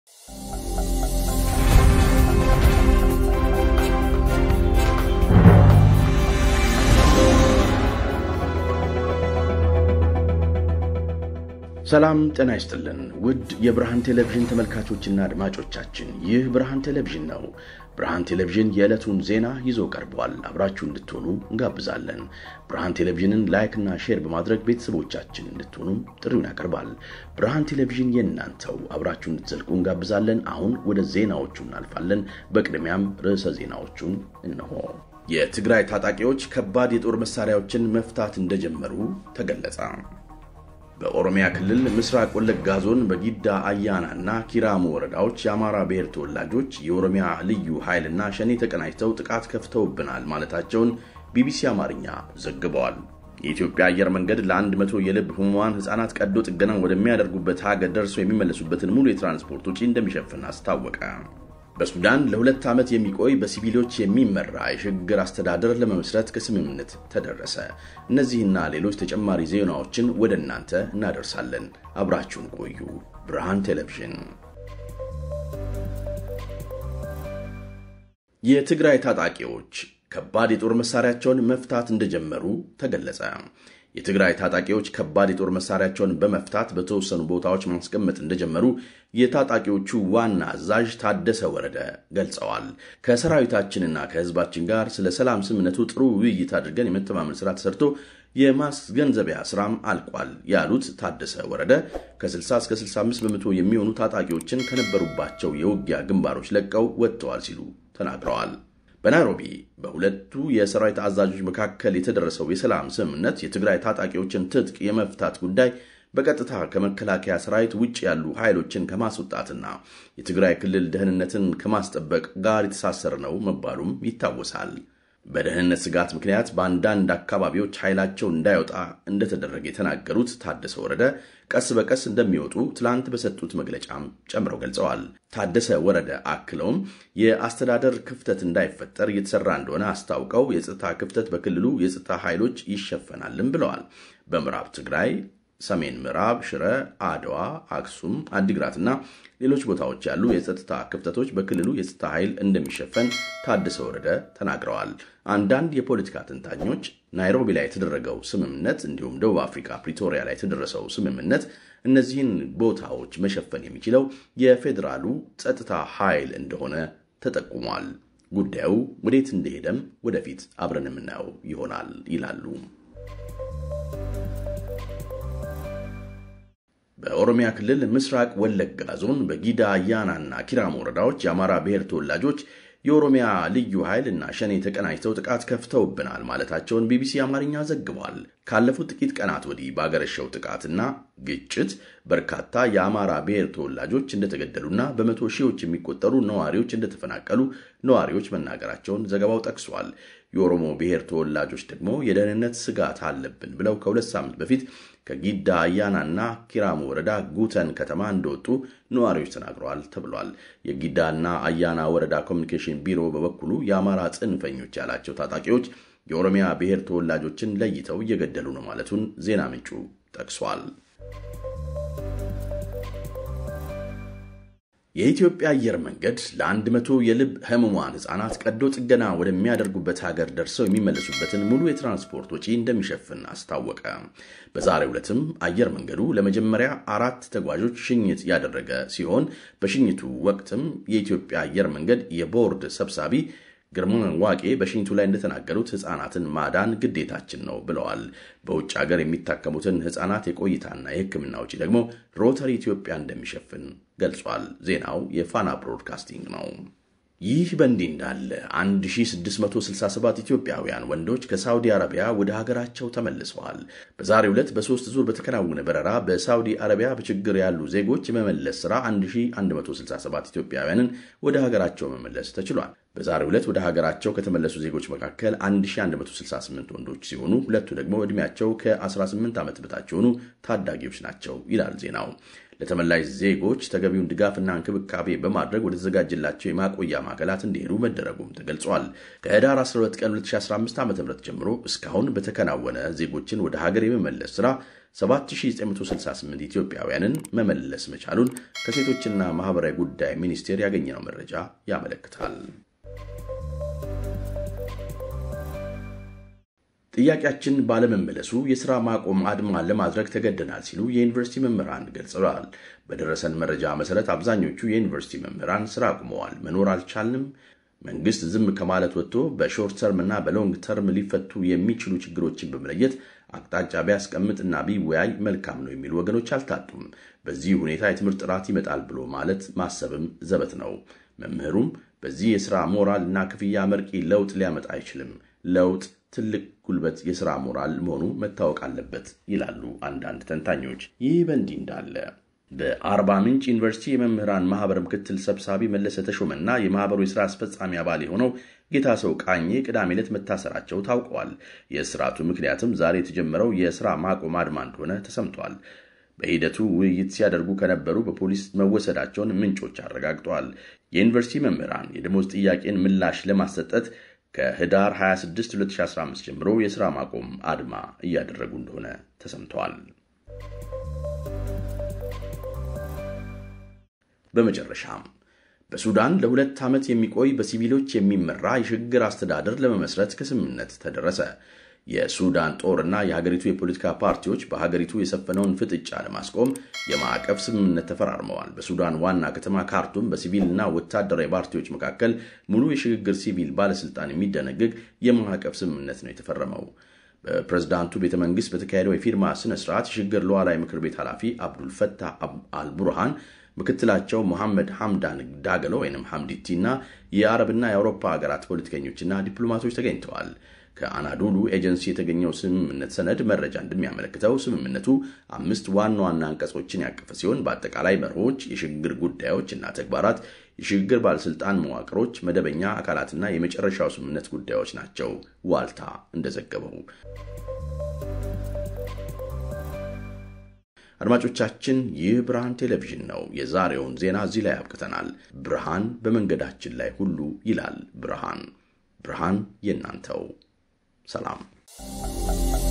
ሰላም ጤና ይስጥልን ውድ የብርሃን ቴሌቪዥን ተመልካቾችና አድማጮቻችን፣ ይህ ብርሃን ቴሌቪዥን ነው። ብርሃን ቴሌቪዥን የዕለቱን ዜና ይዞ ቀርቧል። አብራችሁ እንድትሆኑ እንጋብዛለን። ብርሃን ቴሌቪዥንን ላይክና ሼር በማድረግ ቤተሰቦቻችን እንድትሆኑም ጥሪውን ያቀርባል። ብርሃን ቴሌቪዥን የእናንተው፣ አብራችሁ እንድትዘልቁ እንጋብዛለን። አሁን ወደ ዜናዎቹ እናልፋለን። በቅድሚያም ርዕሰ ዜናዎቹን እነሆ። የትግራይ ታጣቂዎች ከባድ የጦር መሳሪያዎችን መፍታት እንደጀመሩ ተገለጸ። በኦሮሚያ ክልል ምስራቅ ወለጋ ዞን በጊዳ አያና እና ኪራሙ ወረዳዎች የአማራ ብሔር ተወላጆች የኦሮሚያ ልዩ ኃይልና ሸኔ ተቀናጅተው ጥቃት ከፍተውብናል ማለታቸውን ቢቢሲ አማርኛ ዘግበዋል። የኢትዮጵያ አየር መንገድ ለአንድ መቶ የልብ ህሙማን ህጻናት ቀዶ ጥገና ወደሚያደርጉበት ሀገር ደርሰው የሚመለሱበትን ሙሉ የትራንስፖርት ውጪ እንደሚሸፍን አስታወቀ። በሱዳን ለሁለት ዓመት የሚቆይ በሲቪሎች የሚመራ የሽግግር አስተዳደር ለመመስረት ከስምምነት ተደረሰ። እነዚህና ሌሎች ተጨማሪ ዜናዎችን ወደ እናንተ እናደርሳለን። አብራችሁን ቆዩ። ብርሃን ቴሌቪዥን። የትግራይ ታጣቂዎች ከባድ የጦር መሳሪያቸውን መፍታት እንደጀመሩ ተገለጸ። የትግራይ ታጣቂዎች ከባድ የጦር መሳሪያቸውን በመፍታት በተወሰኑ ቦታዎች ማስቀመጥ እንደጀመሩ የታጣቂዎቹ ዋና አዛዥ ታደሰ ወረደ ገልጸዋል። ከሰራዊታችንና ከህዝባችን ጋር ስለ ሰላም ስምምነቱ ጥሩ ውይይት አድርገን የመተማመን ስራ ተሰርቶ የማስገንዘቢያ ስራም አልቋል ያሉት ታደሰ ወረደ ከ60 እስከ 65 በመቶ የሚሆኑ ታጣቂዎችን ከነበሩባቸው የውጊያ ግንባሮች ለቀው ወጥተዋል ሲሉ ተናግረዋል። በናይሮቢ በሁለቱ የሰራዊት አዛዦች መካከል የተደረሰው የሰላም ስምምነት የትግራይ ታጣቂዎችን ትጥቅ የመፍታት ጉዳይ በቀጥታ ከመከላከያ ሰራዊት ውጭ ያሉ ኃይሎችን ከማስወጣትና የትግራይ ክልል ደህንነትን ከማስጠበቅ ጋር የተሳሰረ ነው መባሉም ይታወሳል። በደህንነት ስጋት ምክንያት በአንዳንድ አካባቢዎች ኃይላቸው እንዳይወጣ እንደተደረገ የተናገሩት ታደሰ ወረደ ቀስ በቀስ እንደሚወጡ ትላንት በሰጡት መግለጫም ጨምረው ገልጸዋል። ታደሰ ወረደ አክለውም የአስተዳደር ክፍተት እንዳይፈጠር እየተሰራ እንደሆነ አስታውቀው የጸጥታ ክፍተት በክልሉ የጸጥታ ኃይሎች ይሸፈናልም ብለዋል። በምዕራብ ትግራይ ሰሜን ምዕራብ ሽረ፣ አድዋ፣ አክሱም፣ አዲግራትና ሌሎች ቦታዎች ያሉ የጸጥታ ክፍተቶች በክልሉ የጸጥታ ኃይል እንደሚሸፈን ታደሰ ወረደ ተናግረዋል። አንዳንድ የፖለቲካ ተንታኞች ናይሮቢ ላይ የተደረገው ስምምነት እንዲሁም ደቡብ አፍሪካ ፕሪቶሪያ ላይ የተደረሰው ስምምነት እነዚህን ቦታዎች መሸፈን የሚችለው የፌዴራሉ ጸጥታ ኃይል እንደሆነ ተጠቁሟል። ጉዳዩ ወዴት እንደሄደም ወደፊት አብረን የምናየው ይሆናል ይላሉ። በኦሮሚያ ክልል ምስራቅ ወለጋ ዞን በጊዳ አያናና ኪራም ወረዳዎች የአማራ ብሔር ተወላጆች የኦሮሚያ ልዩ ኃይል እና ሸኔ ተቀናጅተው ጥቃት ከፍተውብናል ማለታቸውን ቢቢሲ አማርኛ ዘግቧል። ካለፉት ጥቂት ቀናት ወዲህ ባገረሸው ጥቃትና ግጭት በርካታ የአማራ ብሔር ተወላጆች እንደተገደሉና በመቶ ሺዎች የሚቆጠሩ ነዋሪዎች እንደተፈናቀሉ ነዋሪዎች መናገራቸውን ዘገባው ጠቅሷል። የኦሮሞ ብሔር ተወላጆች ደግሞ የደህንነት ስጋት አለብን ብለው ከሁለት ሳምንት በፊት ከጊዳ አያናና ኪራሙ ወረዳ ጉተን ከተማ እንደወጡ ነዋሪዎች ተናግረዋል ተብሏል። የጊዳና አያና ወረዳ ኮሚኒኬሽን ቢሮ በበኩሉ የአማራ ጽንፈኞች ያላቸው ታጣቂዎች የኦሮሚያ ብሔር ተወላጆችን ለይተው እየገደሉ ነው ማለቱን ዜና ምንጩ ጠቅሷል። የኢትዮጵያ አየር መንገድ ለአንድ መቶ የልብ ህሙማን ህጻናት ቀዶ ጥገና ወደሚያደርጉበት ሀገር ደርሰው የሚመለሱበትን ሙሉ የትራንስፖርት ወጪ እንደሚሸፍን አስታወቀ። በዛሬው ዕለትም አየር መንገዱ ለመጀመሪያ አራት ተጓዦች ሽኝት ያደረገ ሲሆን በሽኝቱ ወቅትም የኢትዮጵያ አየር መንገድ የቦርድ ሰብሳቢ ግርማ ዋቄ በሽኝቱ ላይ እንደተናገሩት ህጻናትን ማዳን ግዴታችን ነው ብለዋል። በውጭ ሀገር የሚታከሙትን ህጻናት የቆይታና የሕክምና ውጪ ደግሞ ሮተሪ ኢትዮጵያ እንደሚሸፍን ገልጿል። ዜናው የፋና ብሮድካስቲንግ ነው። ይህ በእንዲህ እንዳለ 1667 ኢትዮጵያውያን ወንዶች ከሳውዲ አረቢያ ወደ ሀገራቸው ተመልሰዋል። በዛሬው ዕለት በሶስት ዙር በተከናወነ በረራ በሳውዲ አረቢያ በችግር ያሉ ዜጎች የመመለስ ሥራ 1167 ኢትዮጵያውያንን ወደ ሀገራቸው መመለስ ተችሏል። በዛሬው ዕለት ወደ ሀገራቸው ከተመለሱ ዜጎች መካከል 1168 ወንዶች ሲሆኑ ሁለቱ ደግሞ ዕድሜያቸው ከ18 ዓመት በታች የሆኑ ታዳጊዎች ናቸው ይላል ዜናው። ለተመላሽ ዜጎች ተገቢውን ድጋፍና እንክብካቤ በማድረግ ወደ ተዘጋጀላቸው የማቆያ ማዕከላት እንዲሄዱ መደረጉም ተገልጿል። ከህዳር 12 ቀን 2015 ዓ ም ጀምሮ እስካሁን በተከናወነ ዜጎችን ወደ ሀገር የመመለስ ሥራ 7968 ኢትዮጵያውያንን መመለስ መቻሉን ከሴቶችና ማኅበራዊ ጉዳይ ሚኒስቴር ያገኘነው መረጃ ያመለክታል። ጥያቄያችን ባለመመለሱ የሥራ ማቆም አድማ ለማድረግ ተገደናል ሲሉ የዩኒቨርሲቲ መምህራን ገልጸዋል። በደረሰን መረጃ መሠረት አብዛኞቹ የዩኒቨርሲቲ መምህራን ሥራ አቁመዋል። መኖር አልቻልንም መንግስት ዝም ከማለት ወጥቶ በሾርት ተርም እና በሎንግ ተርም ሊፈቱ የሚችሉ ችግሮችን በመለየት አቅጣጫ ቢያስቀምጥና ቢወያይ መልካም ነው የሚሉ ወገኖች አልታጡም። በዚህ ሁኔታ የትምህርት ጥራት ይመጣል ብሎ ማለት ማሰብም ዘበት ነው። መምህሩም በዚህ የሥራ ሞራል እና ክፍያ መርቂ ለውጥ ሊያመጣ አይችልም። ለውጥ ትልቅ ጉልበት የሥራ ሞራል መሆኑ መታወቅ አለበት ይላሉ አንዳንድ ተንታኞች። ይህ በእንዲህ እንዳለ በአርባ ምንጭ ዩኒቨርሲቲ የመምህራን ማህበር ምክትል ሰብሳቢ መለሰ ተሾመና የማህበሩ የሥራ አስፈጻሚ አባል የሆነው ጌታ ሰው ቃኜ ቅዳሜ ዕለት መታሰራቸው ታውቀዋል። የእስራቱ ምክንያትም ዛሬ የተጀመረው የሥራ ማቆም አድማ እንደሆነ ተሰምቷል። በሂደቱ ውይይት ሲያደርጉ ከነበሩ በፖሊስ መወሰዳቸውን ምንጮች አረጋግጠዋል። የዩኒቨርሲቲ መምህራን የደሞዝ ጥያቄን ምላሽ ለማሰጠት ከህዳር 26 2015 ጀምሮ የሥራ ማቆም አድማ እያደረጉ እንደሆነ ተሰምተዋል። በመጨረሻም በሱዳን ለሁለት ዓመት የሚቆይ በሲቪሎች የሚመራ የሽግግር አስተዳደር ለመመስረት ከስምምነት ተደረሰ። የሱዳን ጦርና የሀገሪቱ የፖለቲካ ፓርቲዎች በሀገሪቱ የሰፈነውን ፍጥጫ ለማስቆም የማዕቀፍ ስምምነት ተፈራርመዋል። በሱዳን ዋና ከተማ ካርቱም በሲቪልና ወታደራዊ ፓርቲዎች መካከል ሙሉ የሽግግር ሲቪል ባለስልጣን የሚደነግግ የማዕቀፍ ስምምነት ነው የተፈረመው። በፕሬዝዳንቱ ቤተ መንግስት በተካሄደው የፊርማ ስነ ስርዓት የሽግግር ሉዓላዊ ምክር ቤት ኃላፊ አብዱልፈታህ አልቡርሃን ምክትላቸው ሞሐመድ ሐምዳን ዳገሎ ወይም ሐምዲቲ እና የአረብና የአውሮፓ ሀገራት ፖለቲከኞችና ዲፕሎማቶች ተገኝተዋል። ከአናዶሉ ኤጀንሲ የተገኘው ስምምነት ሰነድ መረጃ እንደሚያመለክተው ስምምነቱ አምስት ዋና ዋና አንቀጾችን ያቀፈ ሲሆን በአጠቃላይ መርሆች፣ የሽግግር ጉዳዮች እና ተግባራት፣ የሽግግር ባለስልጣን መዋቅሮች፣ መደበኛ አካላትና የመጨረሻው ስምምነት ጉዳዮች ናቸው። ዋልታ እንደዘገበው አድማጮቻችን ይህ ብርሃን ቴሌቪዥን ነው። የዛሬውን ዜና እዚህ ላይ አብቅተናል። ብርሃን በመንገዳችን ላይ ሁሉ ይላል ብርሃን። ብርሃን የእናንተው ሰላም